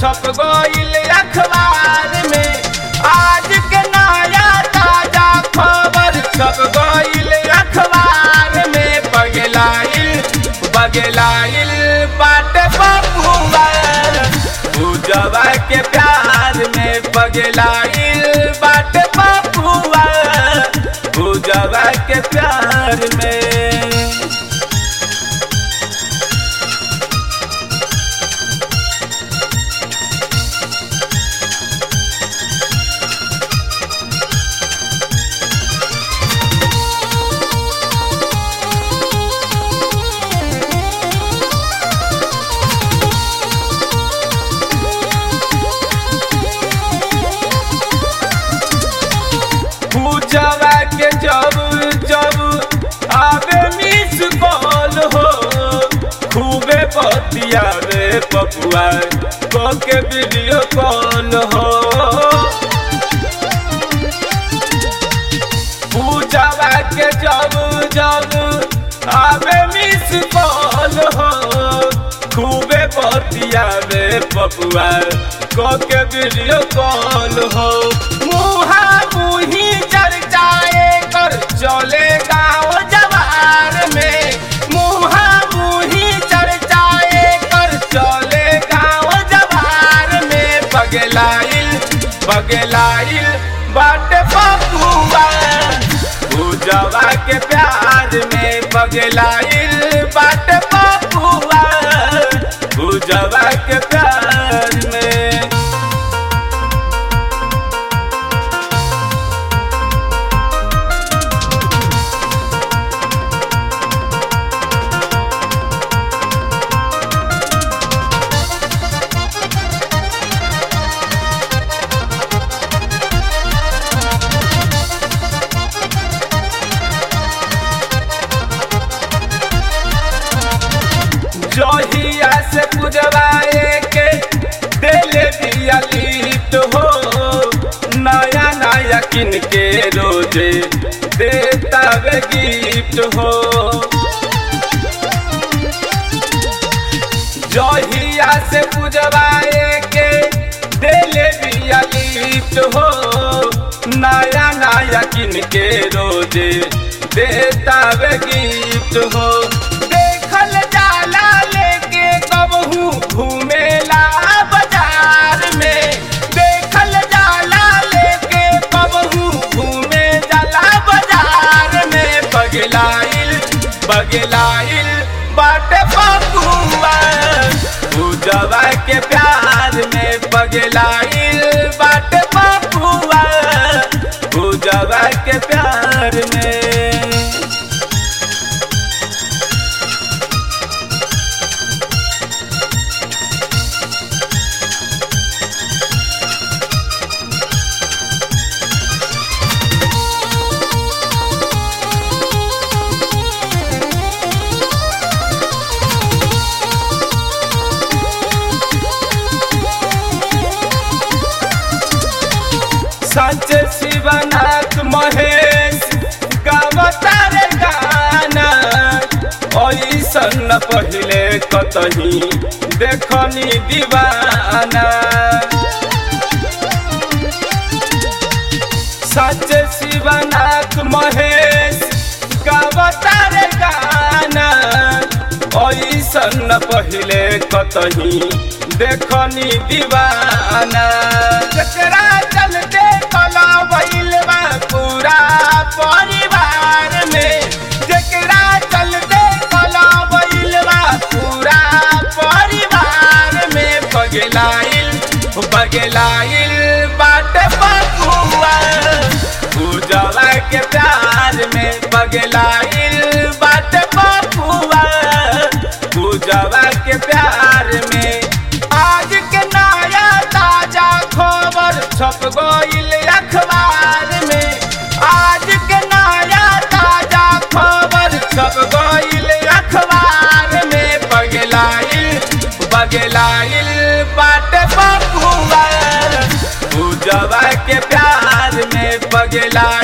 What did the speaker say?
छप गईल अखबार में आज के नया ताजा खबर छप गईल अखबार में बगलाइल बगलाइल बाटे बबुआ पूजवा के प्यार में बगलाइल बाटे बबुआ पूजवा के प्यार में पूजवा के जब जब आवे मिस कॉल हो खूबे बतियावे पपुआ को के वीडियो कॉल हो पूजवा के जब जब आवे मिस कॉल हो खूबे बतियावे पपुआ को के वीडियो कॉल हो मुहा मुही चर्चाए कर चले गाँव जवार में मुहा मुही चर्चाए कर चले गाँव जवार में बगलाइल बगलाइल बाट बबुआ पूजवा के प्यार में बगलाइल बाट बबुआ पूजवा के प्यार में जहिया से पुजवाए के देले दिया लीट हो नया नया किन के रोजे देता वे गिफ्ट हो जहिया से पुजवाए के देले दिया लीट हो नया नया किन के रोजे देता वे गिफ्ट हो देखल जाला लेके कबहू घूमेला बाजार में देखल जाला लेके कबहू घूमे जाला बाजार में बगलाइल बगलाइल बाटे बबुआ पूजवा के प्यार में बगलाइल बाटे बबुआ पूजवा के प्यार में सच शिवनाथ महेश गावतार गाना ऐसन पहिले कतही देखनी दीवाना सच शिवनाथ महेश गावतार गाना ऐसन पहिले कतही देखनी दीवाना जकरा चलते कला भइल बा पूरा परिवार में जकरा चलते कला भइल बा पूरा परिवार में बगलाइल बगलाइल बाट बकुआ पूजवा के प्यार में बगलाइल बाट बकुआ पूजवा के प्यार में आज के नया ताजा खबर छप गईल अखबार में आज के नया ताजा खबर छप गईल अखबार में बगलाइल बगलाइल बाट बकुआ पूजवा के प्यार में बगला